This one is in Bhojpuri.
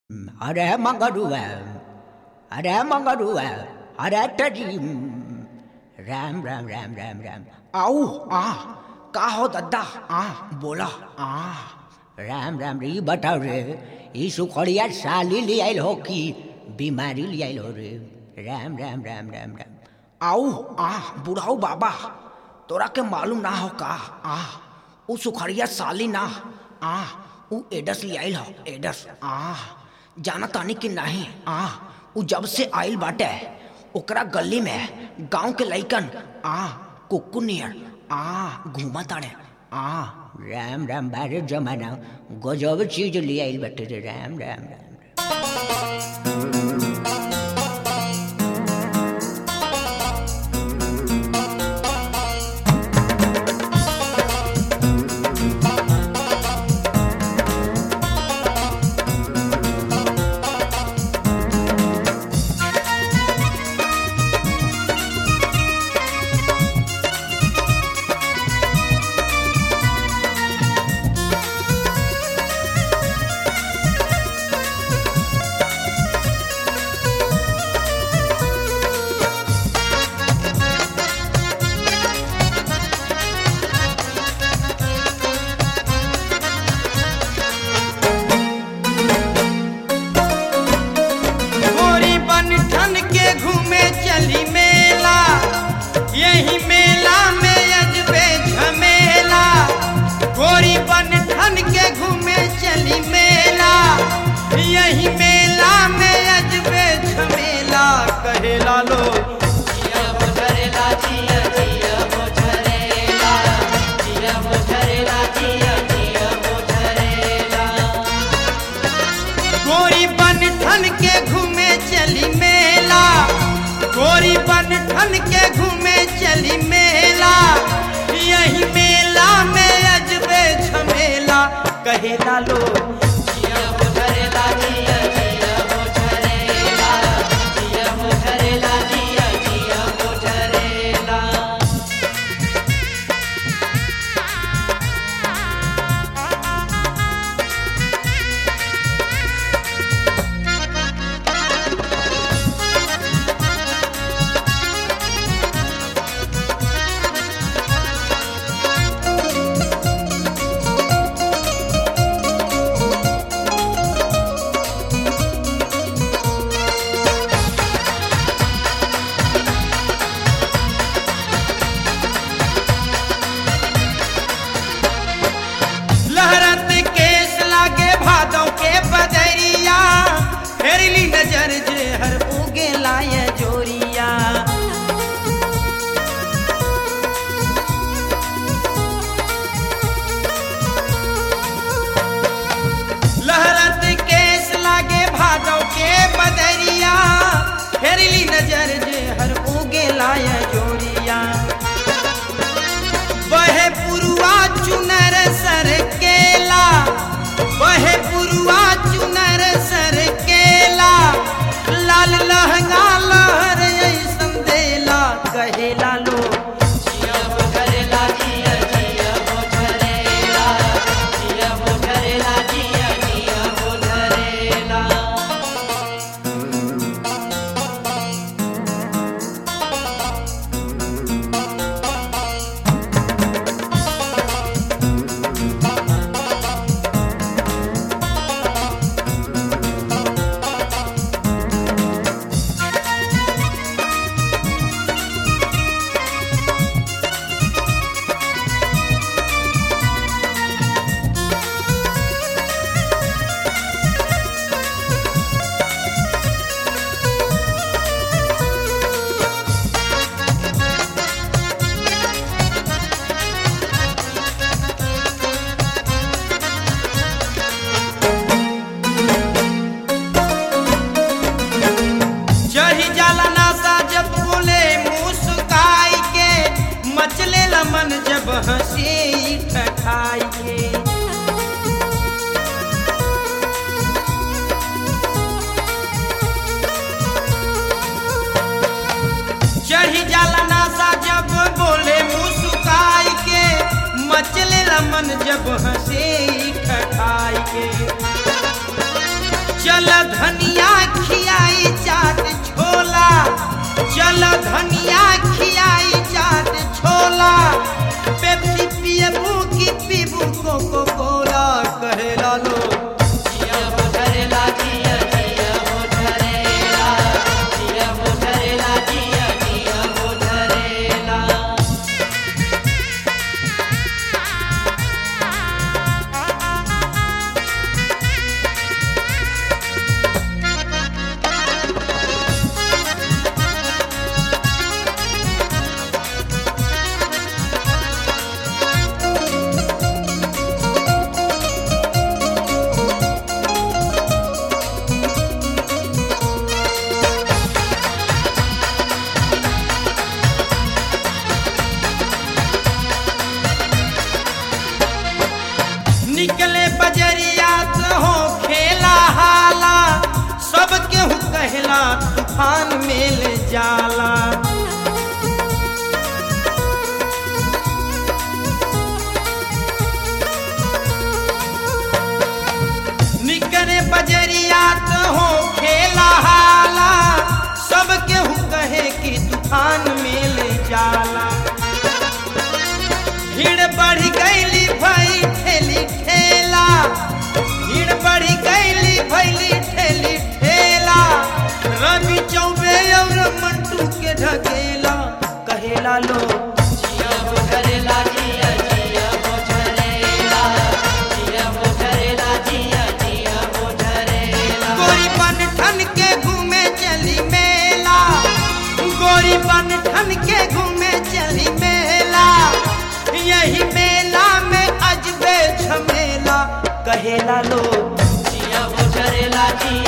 अरे मंगरुआ अरे मंगरुआ अरे टजी राम राम राम राम राम आओ आ का हो दद्दा आ बोला आ राम राम रे ई बताओ रे ई सुखड़िया साली ले आइल हो कि बीमारी ले आइल हो रे राम राम राम राम राम आओ आ बुढ़ाऊ बाबा तोरा के मालूम ना हो का आ उ सुखड़िया साली ना आ उ एडस ले आइल हो एडस आ जाना तानी कि नहीं आ उ जब से आइल बाटे ओकरा गली में गांव के लइकन आ कुक्कू नियर आ घूमा ताड़े आ राम राम बारे जमाना गजब चीज ले आइल बटे रे राम राम राम गोरी बन ठन के घूमे चली मेला यही मेला में अजबे झमेला गोरी बन ठन के घूमे चली मेला यही मेला में अजबे झमेला कहेला लोग गोरी बन ठन के घूमे चली मेला गोरी बन ठन के घूमे चली मेला यही मेला में अजबे झमेला कहेला लोग चल धनिया खियाई चाट छोला चल धनिया खियाई चाट छोला पेप्सी पियबू की पीबू कोको कोला कहेला लो निकले बजरिया तो हो खेला हाला सब केहू कहला तूफान मेल जाला निकले बजरिया तो हो खेला हाला सब केहू कहे कि तूफान मेल जाला भीड़ बढ़ गईली भाई ठेली ठेला भीड़ बढ़ गईली भैली ठेली ठेला रवि चौबे और मंटू के ढकेला कहेला लो गोरी बन ठन के घूमे चली मेला गोरी बन ठन के घूमे चली मेला यही मेला में अजबे झमेला कहेला लो जिया